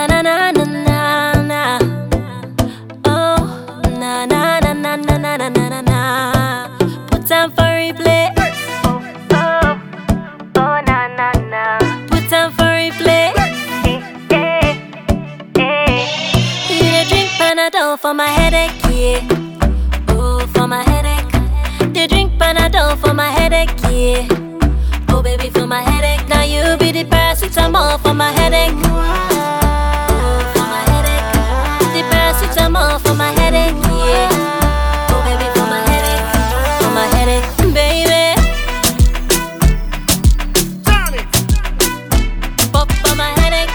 na na na na na na. Oh, na na na na na na na na na na. Put time for replay. Oh, oh, na na na. Put time for replay. Eh, eh, eh. You dey drink Panadol for my headache, yeah. Oh, for my headache. They drink Panadol for my headache, yeah. Oh, baby, for my headache. Now you be the paracetamol for my headache. Oh, for my headache. The paracetamol for my headache, yeah. Oh, baby, for my headache. For my headache, baby. Turn it, Pop for my headache.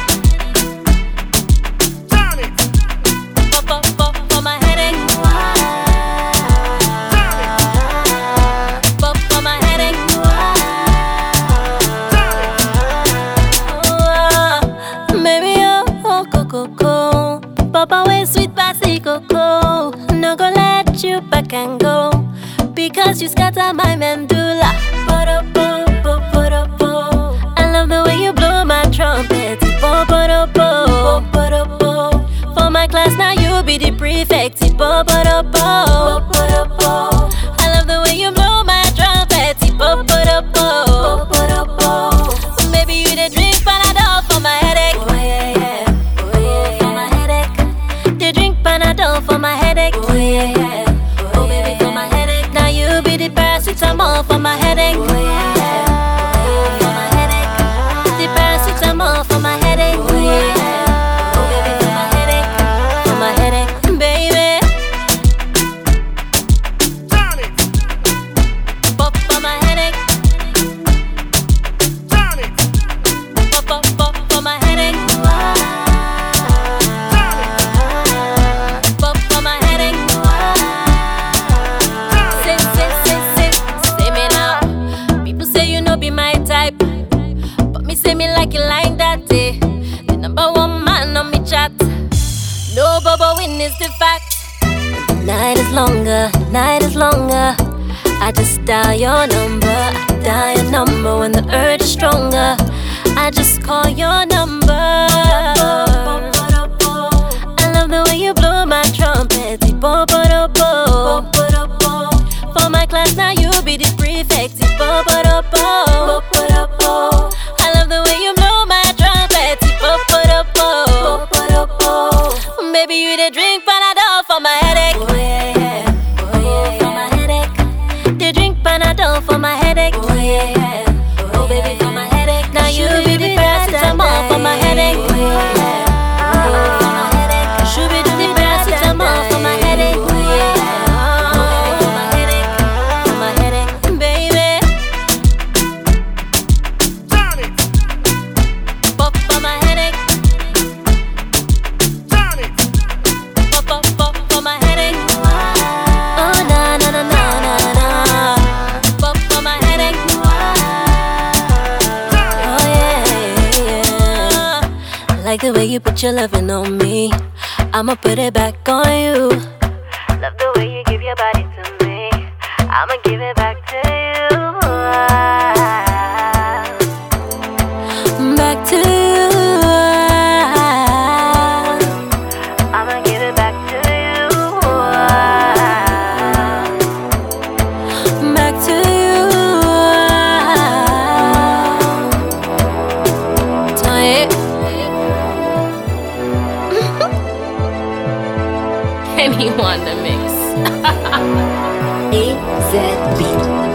turn it, Pop, pop, pop for my headache. Pop for my headache. Oh, Baby, oh, oh, go, go, go. Papa, way sweet passy cocoa. No go let you back and go. Because you scatter my mandula. Ba-da-bo, bo, ba-da-bo. I love the way you blow my trumpet. Bo, ba-da-bo, ba-da-bo. For my class, now you be the prefect. Bo, ba-da-bo, ba-da-bo. I love the way you blow my trumpet. Bo, ba-da-bo, ba-da-bo. Baby, you the drink Panadol for my headache. Oh yeah, yeah. Oh yeah, for my headache. They drink Panadol for my headache. Oh yeah, yeah. Oh baby, for my headache. Now you be the paracetamol for my headache. Oh yeah, for my headache. The paracetamol for my headache. Oh yeah. Oh baby, for my headache. For my headache, baby. turn it, Pop for my headache. turn it, Pop, pop, pop for my headache. Pop for my headache. Say, say, say, say, say me now. People say you know be my type, but me say me like it like that. Eh. The number one man on me chat. No bubble win is the fact. Night is longer, night is longer. I just dial your number, I dial your number when the urge is stronger. I just call your number. I love the way you blow my trumpet. Bo, bo, do, bo. For my class, now you be the prefect. Bo, bo, do, bo. I love the way you blow my trumpet. Bo, bo, do, bo. Baby, you the drink Panadol for my headache. Oh yeah, yeah. Oh yeah, for my headache. They drink Panadol for my headache. Oh yeah, yeah. Oh baby, for my headache. Now you be the paracetamol for my headache. Oh yeah, Oh, for my headache. Should be the paracetamol for my headache. Oh yeah, Oh baby, for my headache. For my headache, baby. turn it, Pop for my headache. turn it, Pop, pop, pop for my headache. Oh na na na na na na. Pop for my headache. Oh yeah, yeah. I like the way you put your loving on me. I'ma put it back on you. Love the way you give your body to me. I'ma give it back to you. Back to you. I'ma give it back to you. Back to you. Tie it. Anyone to mix. AZ Beat.